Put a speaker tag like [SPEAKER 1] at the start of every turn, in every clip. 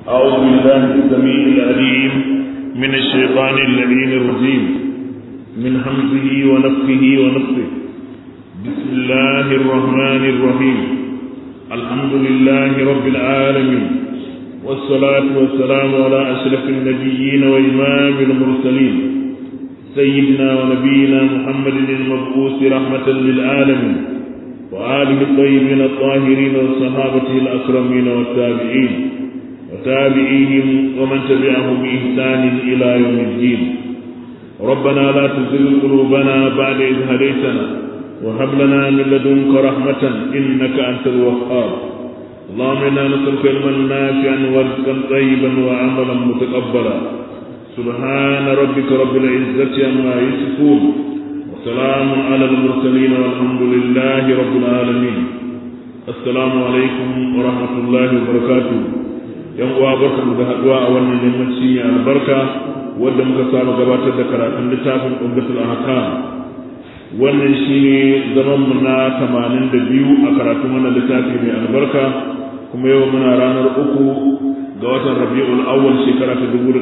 [SPEAKER 1] أعوذ بالله السميع العليم من الشيطان اللعين الرجيم من همزه ونفخه ونفخه بسم الله الرحمن الرحيم الحمد لله رب العالمين والصلاة والسلام على أشرف النبيين وإمام المرسلين سيدنا ونبينا محمد المبعوث رحمة للعالمين وآله الطيبين الطاهرين وصحابته الأكرمين والتابعين وتابعيهم ومن تبعهم بإحسان إلى يوم الدين ربنا لا تزغ قلوبنا بعد إذ هديتنا وهب لنا من لدنك رحمة إنك أنت الوهاب اللهم إنا نسألك علما نافعا ورزقا طيبا وعملا متقبلا سبحان ربك رب العزة عما يصفون وسلام على المرسلين والحمد لله رب العالمين السلام عليكم ورحمة الله وبركاته yan uwa barkamu da haduwa a wannan yammaci a albarka wadda muka samu gabatar da karatun littafin umdatul ahkam wannan shine zaman mu na 82 a karatun wannan littafi mai albarka kuma yau muna ranar uku ga watan rabi'ul awwal shekara ta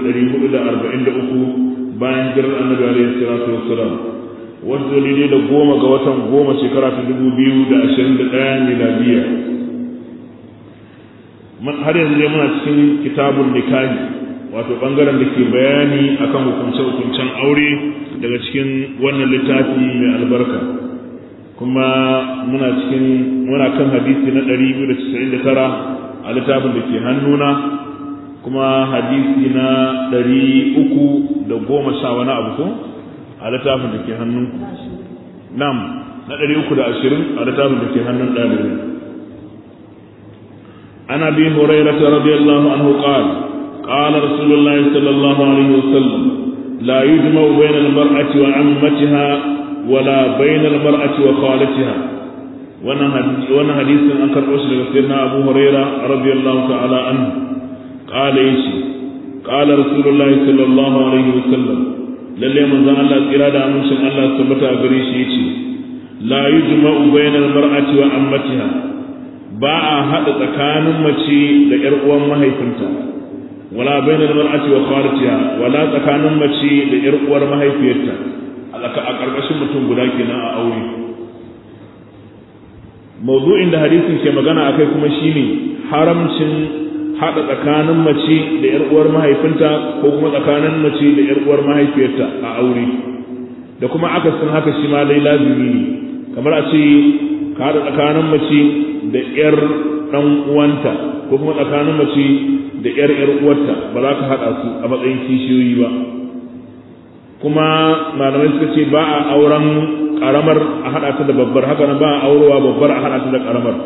[SPEAKER 1] 1443 bayan jirar annabi alaihi salatu wassalam wanda ne da goma ga watan goma shekara ta 2021 miladiya har yanzu dai muna cikin kitabun nikahi wato bangaren da ke bayani akan hukunce-hukuncen aure daga cikin wannan littafi mai albarka kuma muna cikin muna kan hadisi na 299 a littafin da ke hannuna kuma hadisi na 300 da goma sha wani abu ko a littafin da ke hannunku nam na 320 a littafin da ke hannun ɗalibai عن ابي هريره رضي الله عنه قال قال رسول الله صلى الله عليه وسلم لا يجمع بين المراه وعمتها ولا بين المراه وخالتها وانا حديث ان كربوش سيدنا ابو هريره رضي الله تعالى عنه قال يشي قال رسول الله صلى الله عليه وسلم lalle manzon Allah tsira da amincin Allah tabbata a gare shi yace la yujma'u bainal mar'ati wa ammatiha ba a haɗa tsakanin mace da ‘yar uwan mahaifinta, wala bainar mar'ati wa kharatiha wala tsakanin mace da ‘yar uwar mahaifiyarta a ƙarƙashin mutum guda kenan a aure. Mawdu'in da hadisin ke magana a kai kuma shine haramcin haɗa tsakanin mace da ‘yar uwar mahaifinta ko kuma tsakanin mace da ‘yar uwar mahaifiyarta a aure. Da kuma akasin haka shi ma dai lazimi ne, kamar a ce ka haɗa tsakanin mace da ‘yar ɗan uwanta ko kuma tsakanin mace da ‘yar ‘yar uwarta ba za ka haɗa su a matsayin kishiyoyi ba kuma malamai suka ce ba a auren ƙaramar a haɗa ta da babbar haka nan ba a aurewa babbar a haɗa ta da ƙaramar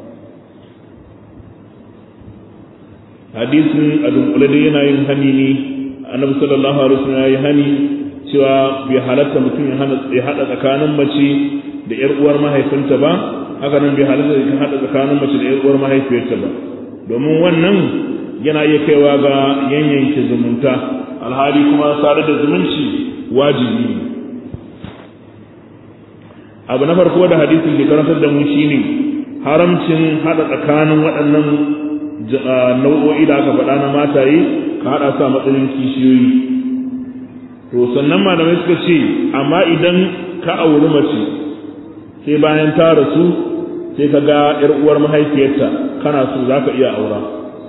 [SPEAKER 1] hadisin a dunkule dai yana yin hani ne annabi sallallahu alaihi wasallam ya yi hani cewa bai halatta mutum ya haɗa tsakanin mace da ‘yar uwar mahaifinta ba haka nan bai halatta da haɗa tsakanin mace da ‘yar uwar mahaifiyarta ba domin wannan yana iya kaiwa ga yanyanke zumunta alhali kuma sadar da zumunci wajibi ne abu na farko da hadisin ke karantar da mu shine haramcin haɗa tsakanin waɗannan nau'o'i da aka faɗa na mataye ka haɗa su a matsayin kishiyoyi to sannan malamai suka ce amma idan ka auri mace sai bayan ta rasu sai ka ga ‘yar uwar mahaifiyarta kana so za ka iya aura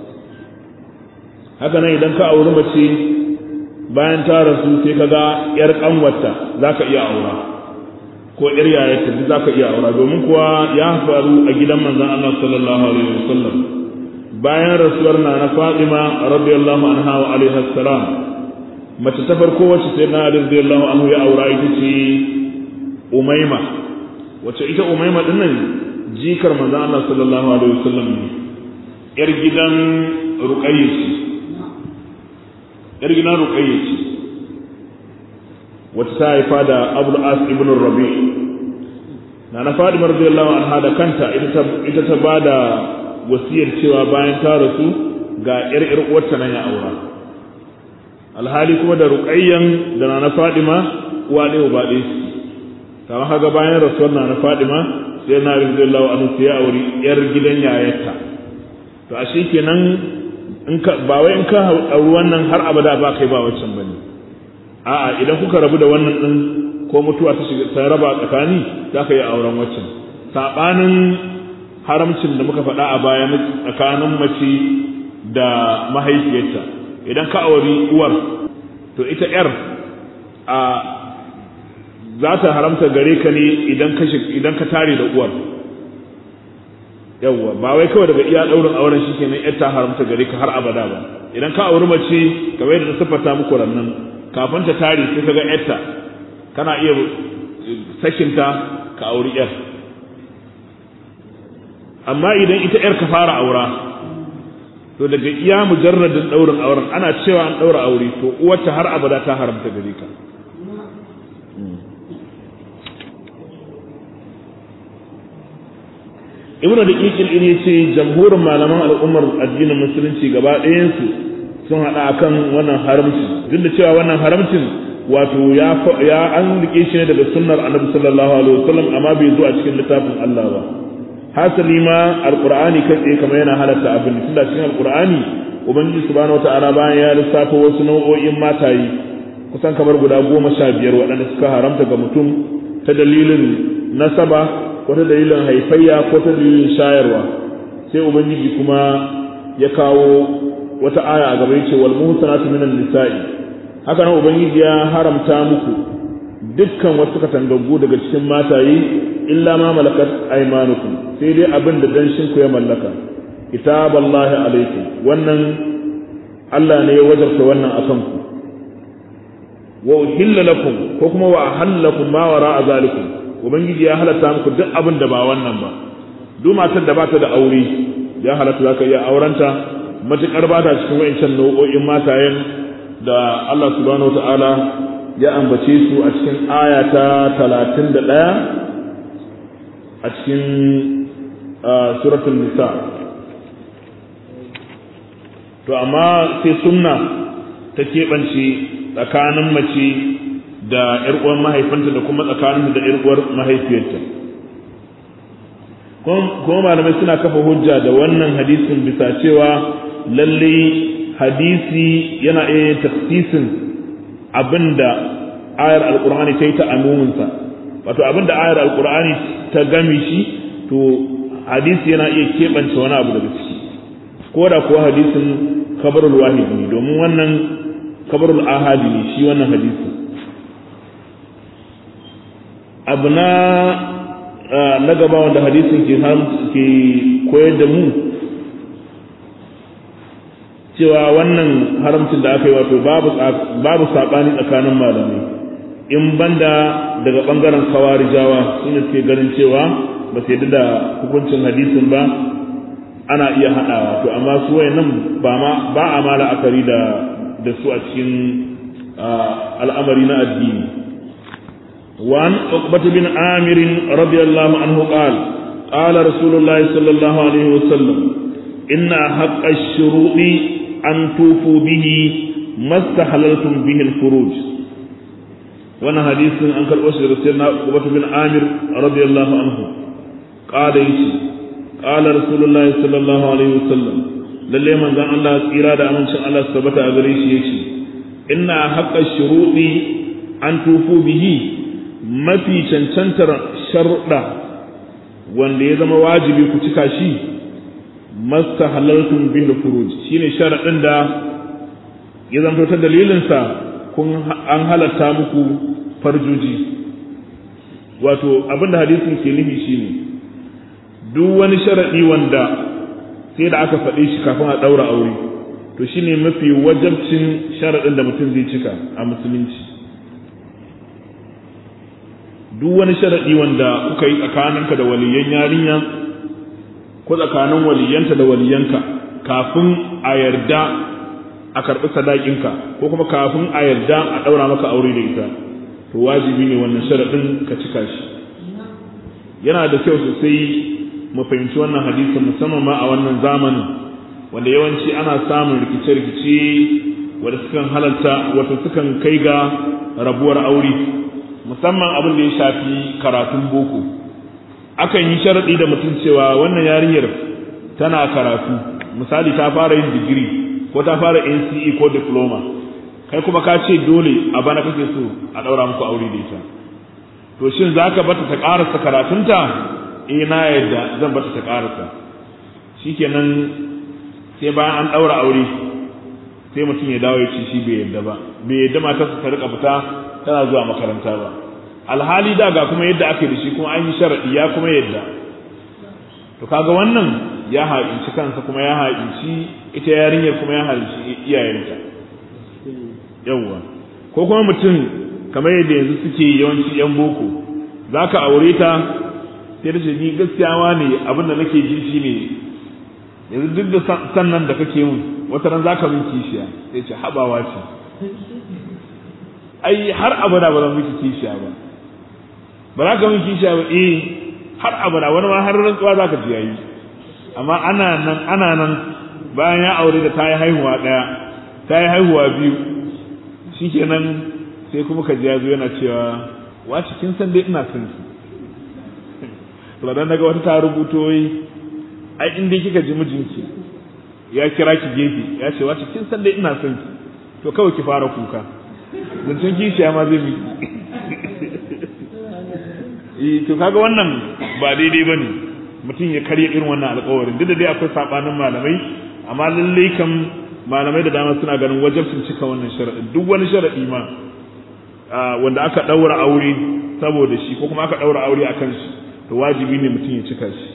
[SPEAKER 1] haka nan idan ka auri mace bayan ta rasu sai ka ga ‘yar ƙanwarta za ka iya aura ko ‘yar yayarta duk za ka iya aura domin kuwa ya faru a gidan manzan Allah sallallahu alaihi wasallam bayan rasuwar na na Fatima radiyallahu anha wa alaihi salam mace ta farko wacce sai na radiyallahu anhu ya aura ita ce Umaima wacce ita umaima din nan jikar manzo Allah sallallahu alaihi wasallam ne yar gidan ruqayya ce yar gidan ruqayya ce wacce ta haifa da Abdul As ibn Rabi na na Fatima radiyallahu anha da kanta ita ta ita ta bada wasiyar cewa bayan ta rasu ga yar yar uwarta nan ya aura alhali kuma da ruqayyan da na na Fatima uwa ne uba ɗaya kama haka bayan rasuwar na na Fadima sai na radiyallahu anhu sai ya auri yar gidan yayarta to a kenan in ka ba wai in ka auri wannan har abada ba kai ba waccan bane a'a idan kuka rabu da wannan din ko mutuwa ta shiga ta raba tsakani za ka yi auren waccan sabanin haramcin da muka faɗa a baya tsakanin mace da mahaifiyarta idan ka auri uwar to ita yar a za ta haramta gare ka ne idan ka idan ka tare da uwar yawwa ba wai kawai daga iya daurin auren shi kenan yar ta haramta gare ka har abada ba idan ka auri mace kamar yadda na siffata muku rannan kafin ta tare sai ka ga yarta kana iya sakinta ka auri yar amma idan ita yar ka fara aura to daga iya mujarradin daurin auren ana cewa an daura aure to uwarta har abada ta haramta gare ka ibnu da kikin in yace jamhurin malaman al'ummar addinin musulunci gaba ɗayansu sun haɗa akan wannan haramci duk da cewa wannan haramcin wato ya ya an rike shi ne daga sunnar annabi sallallahu alaihi wasallam amma bai zo a cikin littafin Allah ba hasali ma alqur'ani kai tsaye kamar yana halatta abin tunda cikin alqur'ani ubangiji subhanahu wataala bayan ya lissafa wasu nau'o'in matayi kusan kamar guda goma sha biyar waɗanda suka haramta ga mutum ta dalilin nasaba ko ta dalilin haifayya ko ta dalilin shayarwa sai ubangiji kuma ya kawo wata aya a gaba yace wal muhsanatu minan nisa'i haka nan ubangiji ya haramta muku dukkan wasu katangaggu daga cikin mataye illa ma malakat aymanukum sai dai abin da danshin ku ya mallaka kitaballahi alaikum wannan Allah ne ya wajarta wannan akan ku wa uhilla lakum ko kuma wa ahalla ma wara'a zalikum ubangiji ya halatta muku duk abin da ba wannan ba duk matar da ba ta da aure ya halatta zaka iya aurenta matukar ba ta cikin wayancan nau'o'in matayen da Allah subhanahu wata'ala ya ambace su a cikin aya ta 31 a cikin suratul nisa to amma sai sunna ta keɓance tsakanin mace da ‘yar uwar mahaifinta da kuma tsakanin da ‘yar uwar mahaifiyarta. Kuma malamai suna kafa hujja da wannan hadisin bisa cewa lalle hadisi yana iya yin tafsisin abinda ayar alkur'ani ta yi ta amuminsa wato abinda ayar alkur'ani ta gami shi to hadisi yana iya keɓance wani abu daga ciki ko da kuwa hadisin kabarul wahid ne domin wannan kabarul ahadi ne shi wannan hadisi abu na na gaba wanda hadisin ke ke koyar da mu cewa wannan haramcin da aka yi wato babu saɓani tsakanin malamai in banda daga ɓangaren kawarijawa suna suke ganin cewa ba su yadda da hukuncin hadisin ba ana iya haɗawa to amma su nan ba a ma la'akari da da su a cikin al'amari na addini وعن عقبة بن عامر رضي الله عنه قال قال رسول الله صلى الله عليه وسلم إن حق الشروط أن توفوا به ما استحللتم به الفروج وانا حديث عن كالأسر سيدنا عقبة بن عامر رضي الله عنه قال يشي قال رسول الله صلى الله عليه وسلم lalle manzon Allah tsira da amincin Allah su tabbata a gare shi yace inna haqqa shuruɗi an tufu bihi mafi cancantar sharuɗa wanda ya zama wajibi ku cika shi masta halartun bin da furuj shine sharaɗin da ya zamto ta dalilinsa kun an halatta muku farjoji wato abinda hadisin ke nufi shine duk wani sharaɗi wanda sai da aka faɗe shi kafin a ɗaura aure to shine mafi wajabcin sharaɗin da mutum zai cika a musulunci duk wani sharaɗi wanda kuka yi tsakaninka da waliyan yarinya ko tsakanin waliyanta da waliyanka kafin a yarda a karɓi sadakinka ko kuma kafin a yarda a ɗaura maka aure da ita to wajibi ne wannan sharaɗin ka cika shi yana da kyau sosai mu fahimci wannan hadisin musamman ma a wannan zamanin wanda yawanci ana samun rikice-rikice wanda sukan halarta wato sukan kai ga rabuwar aure musamman abin da ya shafi karatun boko akan yi sharaɗi da mutum cewa wannan yarinyar tana karatu misali ta fara yin digiri ko ta fara NCE ko diploma kai kuma ka ce dole a bana kake so a daura muku aure da ita to shin zaka bata ta karasa karatunta eh na yadda zan bata ta karasa shikenan sai bayan an daura aure sai mutum ya dawo ya ce shi bai yadda ba bai yadda matarsa ta rika fita tana zuwa makaranta ba alhali da ga kuma yadda ake da shi kuma an yi sharadi ya kuma yadda to kaga wannan ya haƙinci kansa kuma ya haƙinci ita yarinyar kuma ya haƙinci iyayenta yawwa ko kuma mutum kamar yadda yanzu suke yawanci yan boko za ka aure ta sai da ni gaskiyawa ne abin da nake ji shi ne yanzu duk da sannan da kake mun wata ran za ka min kishiya sai ce habawa ce ai har abada ba zan miki kishiya ba ba za ka min kishiya ba eh har abada wani ma har rantsuwa za ka ji yayi amma ana nan ana nan bayan ya aure da ta yi haihuwa ɗaya ta yi haihuwa biyu shikenan sai kuma ka ji ya zo yana cewa wace kin san dai ina son ki to dan daga wata ta rubuto yi ai in dai kika ji mijinki ya kira ki gefe ya ce wace kin san dai ina son ki to kawai ki fara kuka zancen kishiya ma zai miki eh to kaga wannan ba daidai bane mutum ya karya irin wannan alƙawarin duk da dai akwai sabanin malamai amma lalle kam malamai da dama suna ganin wajibcin cika wannan sharadin duk wani sharadi ma wanda aka daura aure saboda shi ko kuma aka daura aure akan shi to wajibi ne mutum ya cika shi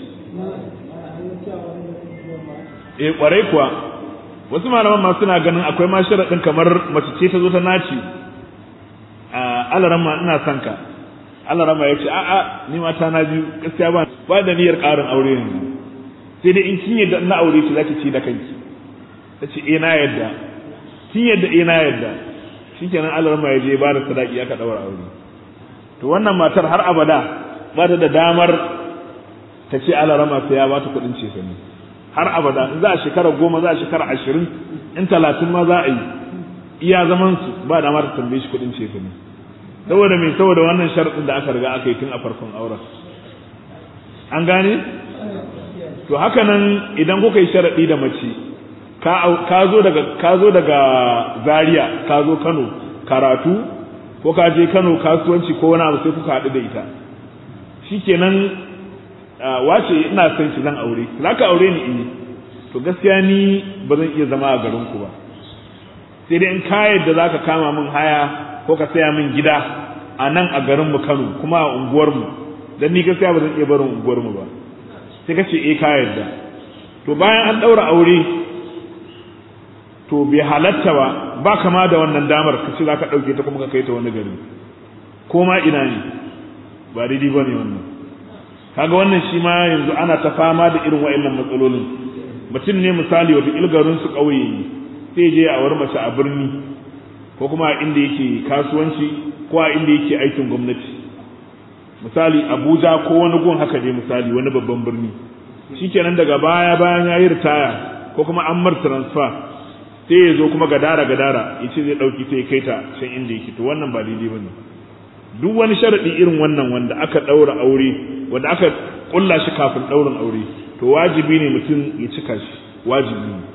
[SPEAKER 1] eh kwarai kuwa wasu malaman ma suna ganin akwai ma sharadin kamar mace ce ta zo ta naci a alaran ma ina son ka Allah rama ya ce a'a ni mata na biyu gaskiya ba ba da niyyar ƙarin aure yanzu sai dai in kin yadda na aure ki zaki ci da kanki ta ce eh na yadda kin yadda eh na yadda shikenan Allah rama ya je ba da sadaki aka daura aure to wannan matar har abada ba ta da damar ta ce Allah rama sai ya ba ta kuɗin ce sani har abada in za a shekara goma za a shekara ashirin in talatin ma za a yi iya zaman su ba dama ta tambaye shi kuɗin ce sani saboda mai saboda wannan sharɗin da aka riga aka yi tun a farkon auren an gane to haka nan idan kuka yi sharaɗi da mace ka zo daga ka zo daga Zaria ka zo Kano karatu ko ka je Kano kasuwanci ko wani abu sai kuka haɗu da ita shikenan wace ina son ki zan aure zaka aure ni in to gaskiya ni ba zan iya zama a garin ku ba sai dai in ka yadda zaka kama min haya ko ka saya min gida a nan a garin mu Kano kuma a unguwar mu dan ni gaskiya ba zan iya barin unguwar mu ba sai ka ce eh ka yarda to bayan an daura aure to bai halatta ba ba kama da wannan damar ka ce za ka ɗauke ta kuma ka kai ta wani gari ko ma ina ne ba daidai ba ne wannan kaga wannan shi ma yanzu ana ta fama da irin wa'annan matsalolin mutum ne misali wata ilgarin su ƙauye sai je a wari mace a birni ko kuma a inda yake kasuwanci ko a inda yake aikin gwamnati misali abuja ko wani gun haka ne misali wani babban birni shikenan daga baya bayan ya yi ritaya ko kuma an mar transfer sai ya zo kuma gadara gadara ya ce zai ɗauki sai kai ta can inda yake to wannan ba daidai ba ne duk wani sharaɗi irin wannan wanda aka ɗaura aure wanda aka ƙulla shi kafin ɗaurin aure to wajibi ne mutum ya cika shi wajibi ne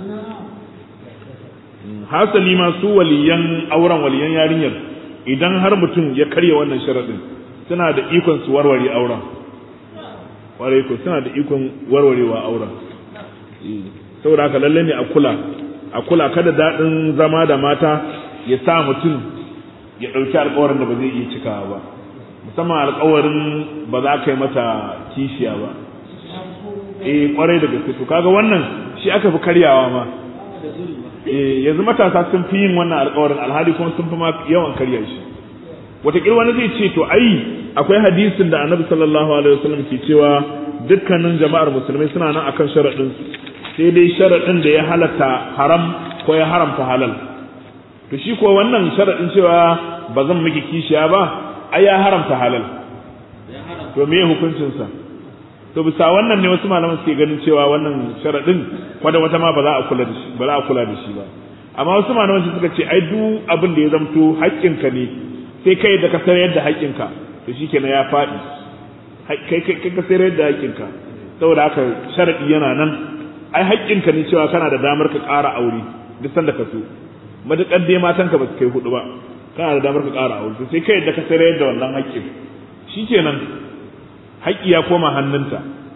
[SPEAKER 1] hasali ma su waliyan auren waliyan yarinyar idan har mutum ya karya wannan sharaɗin suna da ikon su warware auren warai ko suna da ikon warwarewa auren saboda haka lalle ne a kula a kula kada daɗin zama da mata ya sa mutum ya ɗauki alkawarin da ba zai iya cikawa ba musamman alkawarin ba za ka yi mata kishiya ba eh kwarai da gaske to kaga wannan shi aka fi karyawa ma eh yanzu matasa sun fi yin wannan alkawarin alhali kuma sun fi ma yawan karya shi wataƙila wani zai ce to ai akwai hadisin da annabi sallallahu alaihi wasallam ke cewa dukkanin jama'ar musulmai suna nan akan sharaɗin su sai dai sharaɗin da ya halatta haram ko ya haramta halal to shi ko wannan sharaɗin cewa ba zan miki kishiya ba ai ya haramta halal to me hukuncin sa to bisa wannan ne wasu malaman suke ganin cewa wannan sharaɗin kwada wata ma ba za a kula da shi ba za a kula da shi ba amma wasu malaman suka ce ai duk abin da ya zamto haƙƙinka ne sai kai da ka sayar da haƙƙinka to shikenan ya faɗi kai kai ka sayar da haƙƙinka saboda haka sharadi yana nan ai haƙƙinka ne cewa kana da damar ka ƙara aure duk sanda ka so matuƙar dai matanka ba su kai hudu ba kana da damar ka ƙara aure to sai kai yadda ka sayar da wannan haƙƙin shikenan haƙƙi ya koma hannunta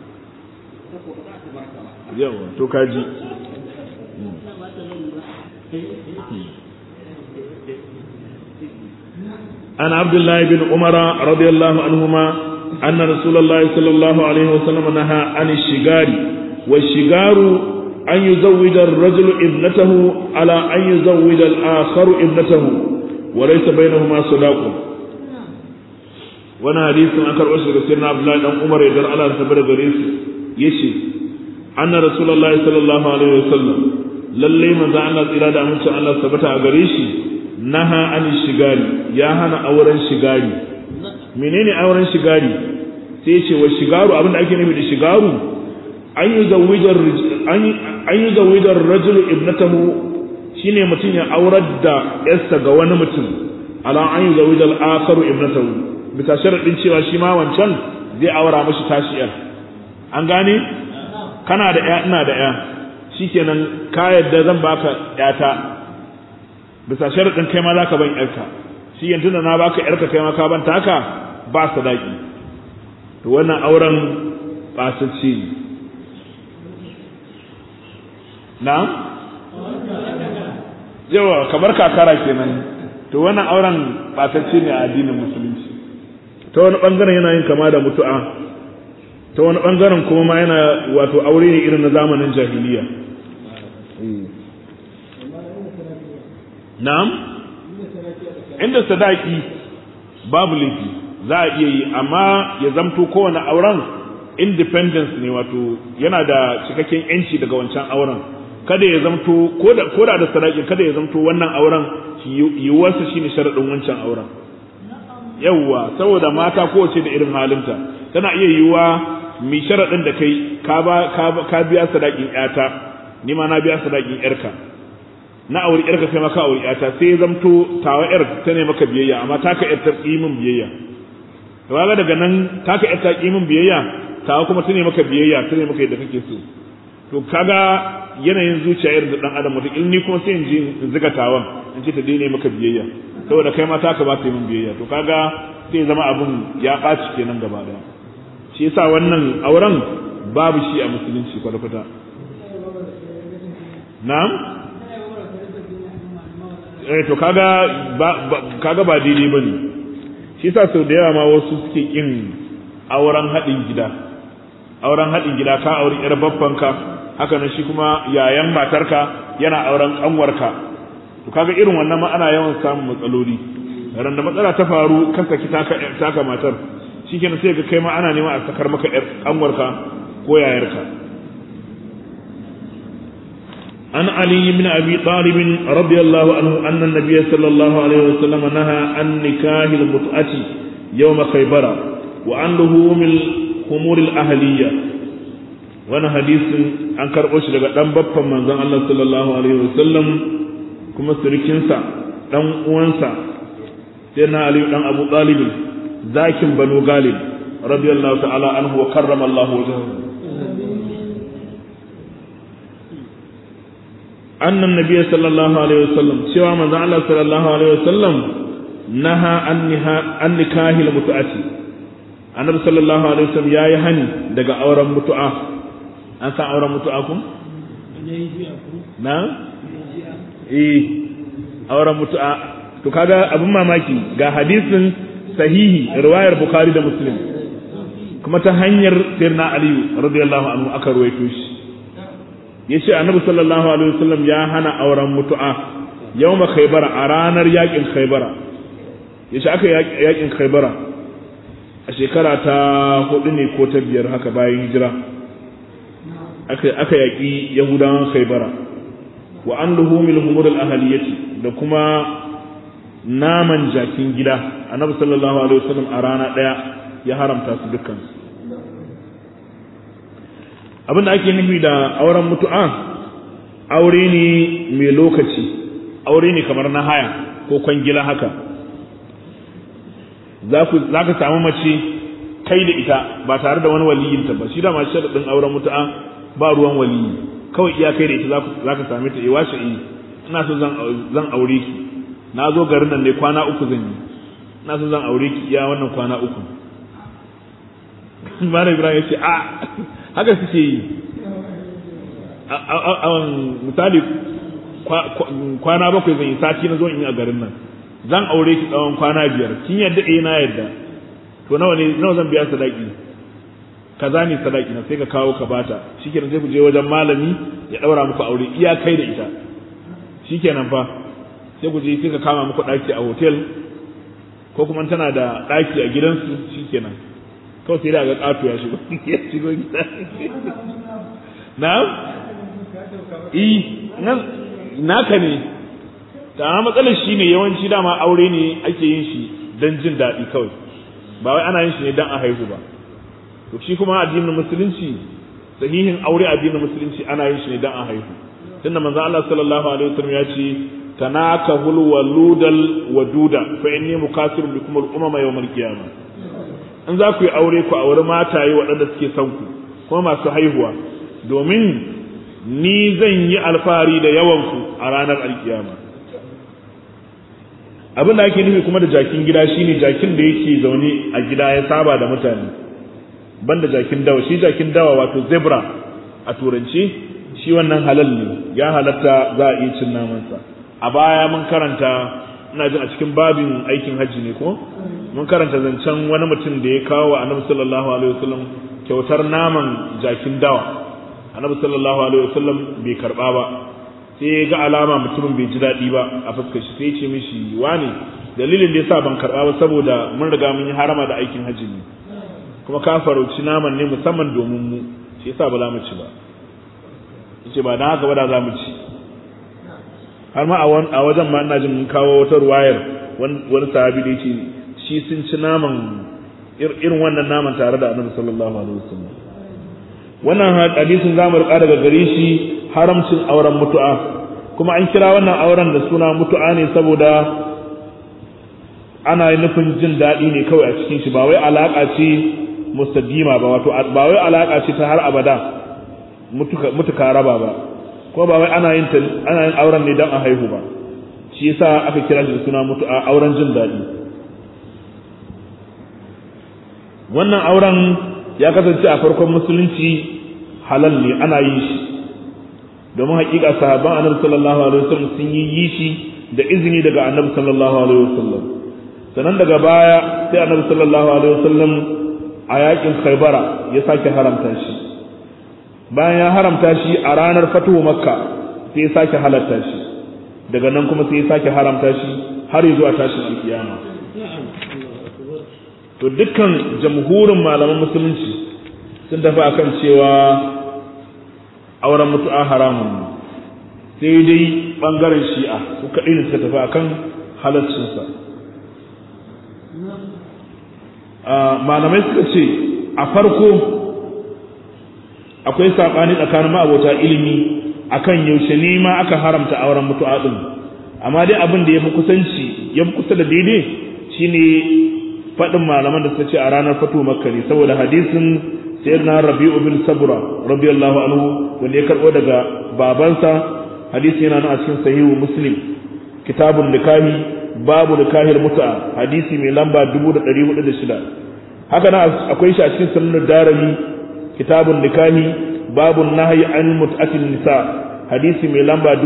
[SPEAKER 1] yawa to kaji عن عبد الله بن عمر رضي الله عنهما أن رسول الله صلى الله عليه وسلم نهى عن الشجار والشجار أن يزوج الرجل ابنته على أن يزوج الآخر ابنته وليس بينهما صداق وانا حديث أنكر أشهر سيدنا عبد الله بن عمر يدر على سبر غريس يشي أن رسول الله صلى الله عليه وسلم للي من ذا الله إرادة أمن شاء الله ثبت أغريشي نهى عن الشجار يا هنا أورا شجاري menene auren shigari sai ce wa shigaru abin da ake nufi da shigaru an yi zawijar rajulu ibnatahu shine mutum ya aurar da yarsa ga wani mutum ala an yi zawijar akaru ibnatahu bisa sharaɗin cewa shi ma wancan zai aura mashi tashi yar an gane kana da ya ina da ya shikenan ka yadda zan baka yata bisa sharaɗin kai ma za ka ban yarka shi yanzu da na baka yarka kai ma ka ban taka ba sadaki to wannan auren basacce ne na yawa kamar kakara kenan to wannan auren basacce ne a addinin musulunci ta wani bangaren yana yin kama da mutu'a ta wani bangaren kuma ma yana wato aure ne irin na zamanin jahiliya na'am inda sadaki babu laifi za a iya yi amma ya zamto kowane auren independence ne wato yana da cikakken yanci daga wancan auren kada ya zamto ko da da sadaki kada ya zamto wannan auren yiwuwarsa shine sharaɗin wancan auren yawwa saboda mata kowace da irin halinta tana iya yiwuwa mai sharaɗin da kai ka biya sadakin yata ni ma na biya sadakin yarka na auri yarka kai maka auri yata sai ya zamto tawa yar ta ne maka biyayya amma taka yar ta min biyayya to kaga daga nan taka yar ta min biyayya tawa kuma ta ne maka biyayya ta ne maka yadda kake so to kaga yanayin zuciya irin da dan adam wata ni kuma sai in ji in ziga tawan in ce ta daina maka biyayya saboda kai ma taka ba ta yi min biyayya to kaga sai zama abun ya ɓaci kenan gaba daya shi yasa wannan auren babu shi a musulunci kwata-kwata na'am eh to kaga ba kaga ba daidai bane shi yasa sau da yawa ma wasu suke kin auren haɗin gida auren haɗin gida ka auri yar babbanka haka nan shi kuma yayan matarka yana auren kanwarka to kaga irin wannan ma ana yawan samun matsaloli ran da matsala ta faru kan saki taka taka matar shikenan sai ga kai ma ana neman a sakar maka yar kanwarka ko yayarka عن علي بن أبي طالب رضي الله عنه أن النبي صلى الله عليه وسلم نهى عن نكاه المتعة يوم خيبر وعن لهوم الخمور الأهلية وانا حديث عن كرؤوش لغا دان بابا من زن الله صلى الله عليه وسلم كما سركنسا دان uwansa سيدنا علي دان أبو طالب ذاكن بنو غالب رضي الله تعالى عنه وكرم الله وجهه أن النبي صلى الله عليه وسلم سوى من الله صلى الله عليه وسلم نهى عن نكاه المتعة النبي صلى الله عليه وسلم يا يهني دقا أورا متعة أنت أورا متعكم نعم إيه أورا متعة to kaga abin mamaki ga hadisin sahihi riwayar bukhari da muslim kuma ta hanyar sirna aliyu radiyallahu anhu aka ruwaito shi ya ce annabi sallallahu alaihi wasallam ya hana auren mutu'a yawma khaybara a ranar yakin khaybara ya ce aka yakin khaybara a shekara ta hudu ne ko ta biyar haka bayan hijira aka aka yaki yahudawan khaybara wa an luhumil humur al ahliyati da kuma naman jakin gida annabi sallallahu alaihi wasallam a rana daya ya haramta su dukkan su abin da ake nufi da auren mutu'a aure ne mai lokaci aure ne kamar na haya ko kwangila haka za ka samu mace kai da ita ba tare da wani waliyinta ba shi da masu sharaɗin auren mutu'a ba ruwan waliyi kawai iya kai da ita za ka same ta iwa shi ina so zan aure ki na zo garin nan ne kwana uku zan yi ina so zan aure ki iya wannan kwana uku Malam Ibrahim ya ce a haka suke yi misali kwana bakwai zan yi sati na zo in yi a garin nan zan aure ki tsawon kwana biyar kin yadda eh na yadda to nawa ne nawa zan biya sadaki kaza ne sadaki na sai ka kawo ka bata shikenan sai ku je wajen malami ya daura muku aure iya kai da ita shikenan fa sai ku je sai ka kama muku daki a hotel ko kuma tana da daki a gidansu shikenan kawai sai da ga katu ya shigo ya shigo gida na eh naka ne ta matsalar shi ne yawanci dama aure ne ake yin shi don jin daɗi kawai ba wai ana yin shi ne don a haihu ba to shi kuma addinin musulunci sahihin aure addinin musulunci ana yin shi ne don a haihu tunda manzo Allah sallallahu alaihi wasallam ya ce tanakahul waludal waduda fa inni mukasirun bikum al umama yawm al qiyamah in za ku yi aure ku aure mataye waɗanda suke son ku kuma masu haihuwa domin ni zan yi alfahari da yawanku a ranar alkiyama abin da ake nufi kuma da jakin gida shine jakin da yake zaune a gida ya saba da mutane banda jakin dawa shi jakin dawa wato zebra a turanci shi wannan halal ne ya halatta za a iya cin namansa a baya mun karanta ina jin a cikin babin aikin hajji ne ko mun karanta zancen wani mutum da ya kawo wa annabi sallallahu alaihi wasallam kyautar naman jakin dawa annabi sallallahu alaihi wasallam bai karba ba sai ya ga alama mutumin bai ji daɗi ba a fuskar shi sai ya ce mishi wani dalilin da yasa ban karba ba saboda mun riga mun yi harama da aikin hajji ne kuma ka farauci naman ne musamman domin mu shi yasa ba za mu ci ba yace ba dan haka ba da za mu ci har ma a wajen ma ina jin mun kawo wata ruwayar wani sahabi da yake shi sun ci naman irin wannan naman tare da annabi sallallahu alaihi wasallam wannan hadisin zamu rika daga gare shi haramcin auren mutu'a kuma an kira wannan auren da suna mutu'a ne saboda ana nufin jin daɗi ne kawai a cikin shi ba wai alaka ce mustadima ba wato ba wai alaka ce ta har abada mutuka raba ba ko ba wai ana yin ana yin auren ne dan a haihu ba shi yasa aka kira shi da suna mutu'a auren jin daɗi wannan auren ya kasance a farkon musulunci halal ne ana yin shi domin hakika sahabban annabi sallallahu alaihi wasallam sun yi yi shi da izini daga annabi sallallahu alaihi wasallam sannan daga baya sai annabi sallallahu alaihi wasallam a yakin khaybara ya sake haramta shi bayan ya haramta shi a ranar fatuhu makka sai ya sake halatta shi daga nan kuma sai ya sake haramta shi har zuwa tashin alkiyama to dukkan jamhurin malaman musulunci sun tafi akan cewa auren mutu'a haramun sai dai bangaren shi'a su kaɗai ne suka tafi akan halaccinsa malamai suka ce a farko akwai saɓani tsakanin ma'abota ilimi akan yaushe ne ma aka haramta auren mutu'a ɗin amma dai abin da ya fi kusanci ya fi kusa da daidai shine faɗin malaman da suka ce a ranar fatu makka ne saboda hadisin sayyidina rabi'u bin sabra radiyallahu anhu wanda ya karɓo daga babansa hadisi yana nan a cikin sahihu muslim kitabun nikahi babu nikahil mut'a hadisi mai lamba 1406 haka nan akwai shi a cikin sunan darimi kitabun nikahi babu nahyi an mut'atin nisa hadisi mai lamba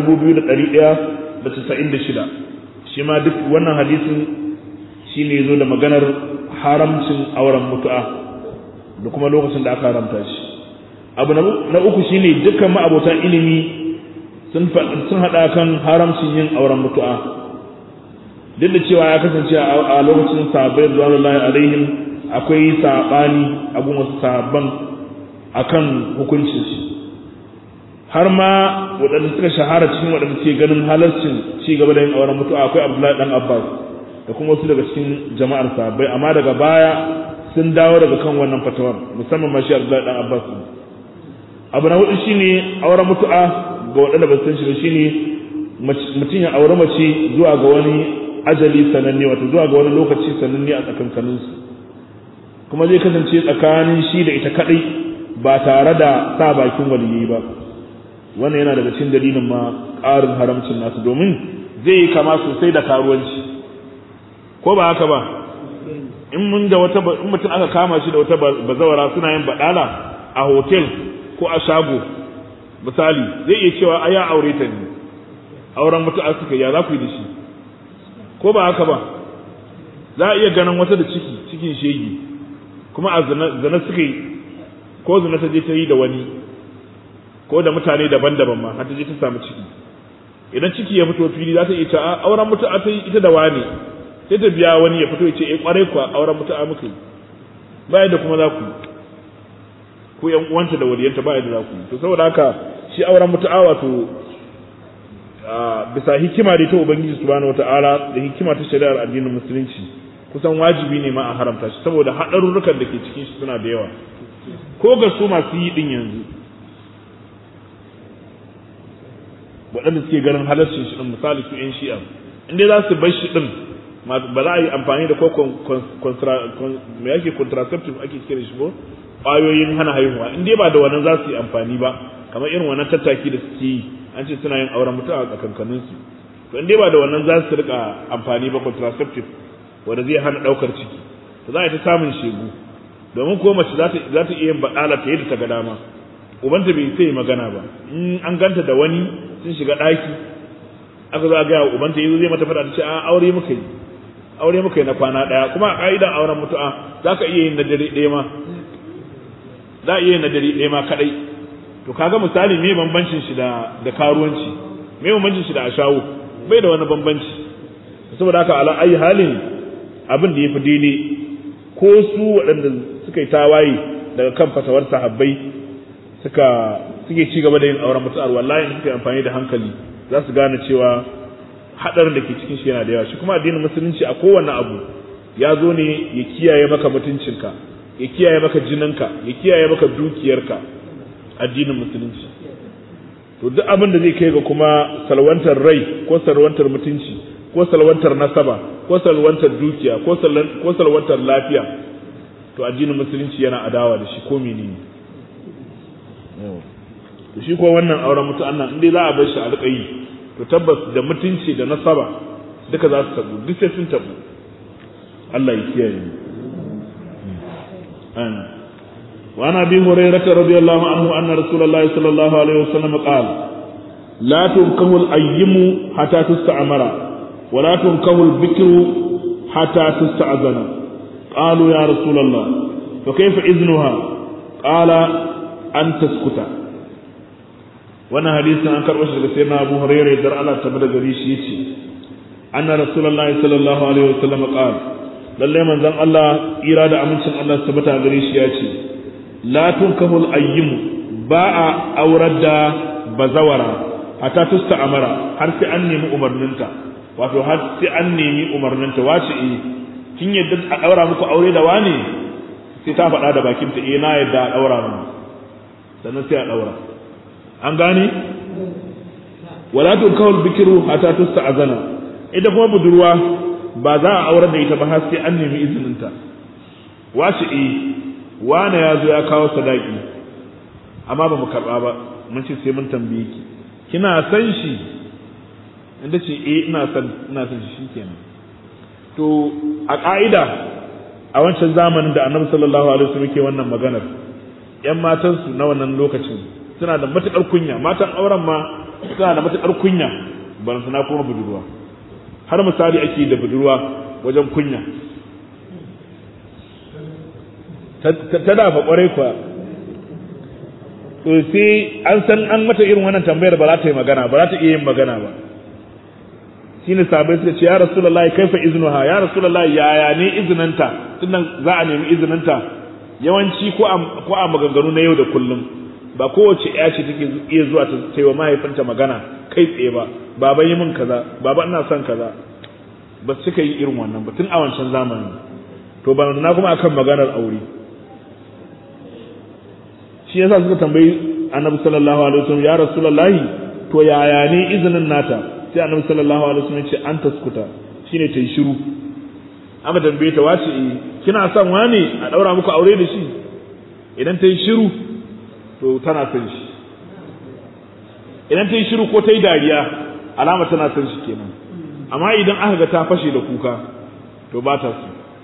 [SPEAKER 1] 2196 shi ma duk wannan hadisin shi ne zo da maganar haramcin auren mutu'a da kuma lokacin da aka haramta shi abu na uku shi ne dukkan ma'abotan ilimi sun haɗa kan haramcin yin auren mutu'a duk da cewa ya kasance a lokacin sahabbai zuwa alaihim akwai saɓani a gun wasu sahabban akan hukuncin shi har ma waɗanda suka shahara cikin waɗanda ke ganin halarcin ci gaba da yin auren mutu'a akwai abdullahi dan abbas da kuma wasu daga cikin jama'ar sahabbai amma daga baya sun dawo daga kan wannan fatawar musamman ma shi Abdullahi dan Abbas abu na hudu shine auren mutu'a ga waɗanda ba san shi ba shine mutum ya aure mace zuwa ga wani ajali sananne wato zuwa ga wani lokaci sananne a tsakankanin su kuma zai kasance tsakanin shi da ita kadai ba tare da sa bakin waliyi ba wannan yana daga cikin dalilin ma ƙarin haramcin nasu domin zai yi kama sosai da karuwanci ko ba haka ba in mun da wata in mutum aka kama shi da wata bazawara suna yin badala a hotel ko a shago misali zai iya cewa a ya aure ta ne auren mutu'a suka ya za ku yi da shi ko ba haka ba za a iya ganin wata da ciki cikin shegi kuma a zina suka yi ko zina ta je ta yi da wani ko da mutane daban-daban ma har ta je ta samu ciki idan ciki ya fito fili za ta iya cewa auren mutu'a ta yi ita da wani sai ta biya wani ya fito ya ce eh kwarai kuwa auren mutu'a muka yi ba da kuma za ku ko yan uwanta da waliyanta ba da za ku to saboda haka shi auren mutu'a wato bisa hikima da ta ubangiji subhanahu wataala da hikima ta shari'ar addinin musulunci kusan wajibi ne ma a haramta shi saboda haɗarurrukan da ke cikin shi suna da yawa ko ga su masu yi din yanzu waɗanda suke ganin halarcin shi din misali su yan shi'a in dai za su bar shi din ba za a yi amfani da ko me yake contraceptive ake kira shi ko ƙwayoyin hana haihuwa in dai ba da wannan za su yi amfani ba kamar irin wannan tattaki da suke yi an ce suna yin auren mutuwa a tsakankanin su to in dai ba da wannan za su rika amfani ba contraceptive wanda zai hana ɗaukar ciki to za a yi ta samun shegu domin ko mace za ta iya yin baɗala ta yadda ta ga dama ubanta bai sai magana ba in an ganta da wani sun shiga ɗaki aka zo a gaya wa ubanta yanzu zai mata faɗa ta ce a aure muka yi aure muka yi na kwana ɗaya kuma a ƙa'idan auren mutu'a za ka iya yin na dare ɗaya ma za a iya yin na dare ɗaya ma kaɗai to kaga misali me bambancin shi da da karuwanci me bambancin shi da ashawo bai da wani bambanci saboda haka ala ayi halin abin da yafi daidai ko su waɗanda suka yi tawaye daga kan fatawar sahabbai suka suke ci gaba da yin auren mutu'ar wallahi suka yi amfani da hankali za su gane cewa hadarin da ke cikin shi yana da yawa shi kuma addinin musulunci a kowane abu ya zo ne ya kiyaye maka mutuncinka ya kiyaye maka jininka ya kiyaye maka dukiyarka addinin musulunci to duk abin da zai kai ga kuma salwantar rai ko salwantar mutunci ko salwantar nasaba ko salwantar dukiya ko salwantar lafiya to addinin musulunci yana adawa da shi ko menene to shi ko wannan auren mutu annan in dai za a bar shi a rika yi to tabbas da mutunci da nasaba duka za su tabu duk sai sun tabu Allah ya kiyaye mu amin وعن ابي هريره رضي الله عنه ان رسول الله صلى الله عليه وسلم قال لا تنكه الايم حتى تستعمر ولا تنكه البكر حتى تستأذن قالوا يا رسول الله فكيف اذنها قال ان تسكت wannan hadisin an karɓo shi daga sayyidina Abu Hurairah dar Allah ta bada gari shi yace anna rasulullahi sallallahu alaihi wasallam qala lalle manzon Allah ira da amincin Allah ta bata gare shi yace la tunkahul ayyim ba a aurar da bazawara hatta tusta amara har sai an nemi umarninta wato har sai an nemi umarninta wace eh kin yadda a daura muku aure da wane sai ta faɗa da bakinta eh na yadda a daura mu sannan sai a daura an gane wala tunkahul bikru hatta tusta azana ita kuma budurwa ba za a aurar da ita ba har sai an nemi izininta wace eh wane ya zo ya kawo sadaki amma ba mu karɓa ba mun ce sai mun tambaye ki kina san shi inda ce eh ina san ina san shi shikenan to a ka'ida a wancan zamanin da annabi sallallahu alaihi wasallam ke wannan maganar yan matan su na wannan lokacin suna da matukar kunya matan auren ma suna da matukar kunya ban suna kuma budurwa har misali ake da budurwa wajen kunya ta dafa kwarai kuwa to sai an san an mata irin wannan tambayar ba za ta yi magana ba za ta iya yin magana ba shine sabai suka ce ya rasulullahi kaifa iznuha ya rasulullahi yaya ne izininta tunda za a nemi izininta yawanci ko a ko a maganganu na yau da kullum ba kowace ya ce take iya zuwa ta yi wa mahaifinta magana kai tsaye ba baba yi min kaza baba ina son kaza ba su cika yi irin wannan ba tun a wancan zamanin to ba na kuma akan maganar aure shi yasa suka tambayi annabi sallallahu alaihi wasallam ya rasulullahi to yaya ne izinin nata sai annabi sallallahu alaihi wasallam ya ce an taskuta shine ta yi shiru aka tambaye ta wace eh kina son wani a daura muku aure da shi idan ta yi shiru to tana son shi idan ta yi shiru ko ta yi dariya alama tana son shi kenan amma idan aka ga ta fashe da kuka to ba ta so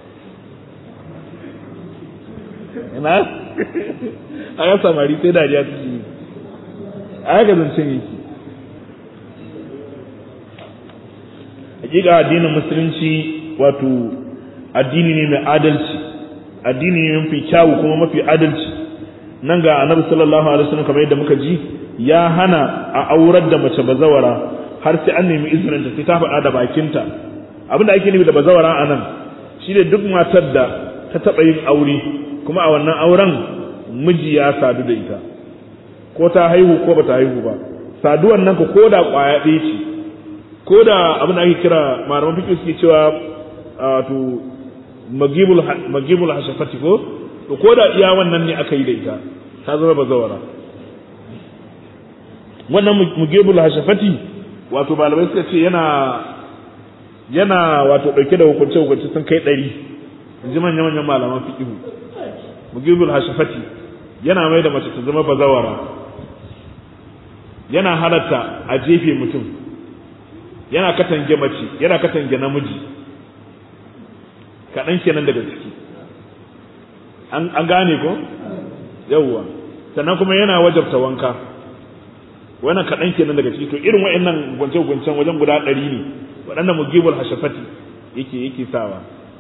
[SPEAKER 1] ina a ga samari sai dariya ta yi a ga zancen yake hakika addinin musulunci wato addini ne mai adalci addini ne mafi kyawu kuma mafi adalci nan ga annabi sallallahu alaihi wasallam kamar yadda muka ji ya hana a aurar da mace bazawara har sai an nemi izinin ta sai ta faɗa da bakinta abinda ake nufi da bazawara a nan shine duk matar da ta taɓa yin aure kuma a wannan auren miji ya sadu da ita ko ta haihu ko bata haihu ba saduwan nan ko da ƙwaya ɗaya ce ko da abin da ake kira malaman fiƙi suke cewa wato magibul magibul hashafati ko to ko da iya wannan ne aka yi da ita ta zama bazawara wannan mugibul hashafati wato malamai suka ce yana yana wato dauke da hukunce hukunce sun kai ɗari in ji manyan manyan malaman fiqhu mugibul hashafati yana mai da mace ta zama bazawara yana halatta a jefe mutum yana katange mace yana katange namiji kaɗan kenan daga ciki an gane ko yawwa sannan kuma yana wajabta wanka wannan kaɗan kenan daga ciki to irin wa'annan gwance-gwancen wajen guda ɗari ne waɗanda mugibul hashafati yake yake sawa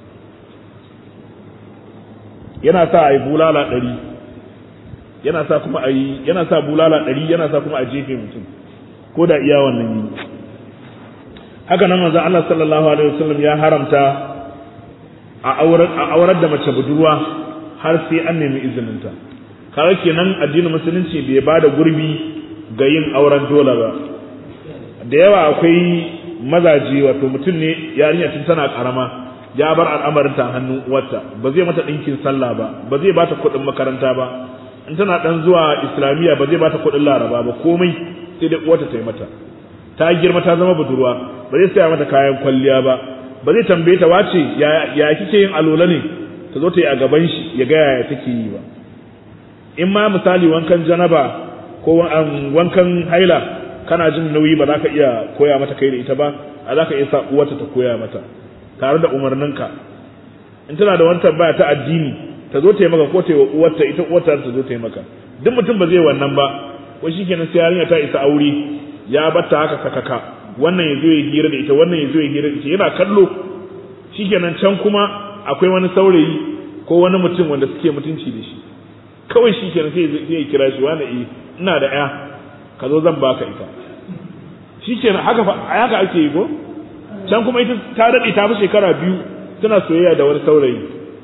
[SPEAKER 1] yana sa a yi bulala ɗari yana sa kuma a yi yana sa bulala ɗari yana sa kuma a jefe mutum ko da iya wannan yi haka nan manzon Allah sallallahu alaihi wasallam ya haramta a aurar da mace budurwa har sai an nemi izininta kaga kenan addinin musulunci bai ba da gurbi ga yin auren dole ba da yawa akwai mazaje wato mutum ne yarinya tun tana karama ya bar al'amarin ta hannun uwarta ba zai mata ɗinkin sallah ba ba zai bata kuɗin makaranta ba in tana dan zuwa islamiyya ba zai bata kuɗin laraba ba komai sai dai uwarta ta yi mata ta girma ta zama budurwa ba zai saya mata kayan kwalliya ba ba zai tambaye ta wace ya kike yin alola ne ta zo ta yi a gaban shi ya ga yaya take yi ba in ma misali wankan janaba ko wankan haila kana jin nauyi ba za ka iya koya mata kai da ita ba a za ka iya sa uwarta ta koya mata tare da umarninka in tana da wani tambaya ta addini ta zo ta yi maka ko ta yi wa uwarta ita uwarta ta zo ta yi maka duk mutum ba zai wannan ba ko shikenan sai yarinya ta isa aure ya batta haka kakaka wannan ya zo ya hira da ita wannan ya zo ya hira da ita yana kallo shikenan can kuma akwai wani saurayi ko wani mutum wanda suke mutunci da shi kawai shikenan sai ya kira shi wani eh ina da ƴa ka zo zan baka ita shikenan haka haka ake yi ko can kuma ita ta daɗe ta fi shekara biyu tana soyayya da wani saurayi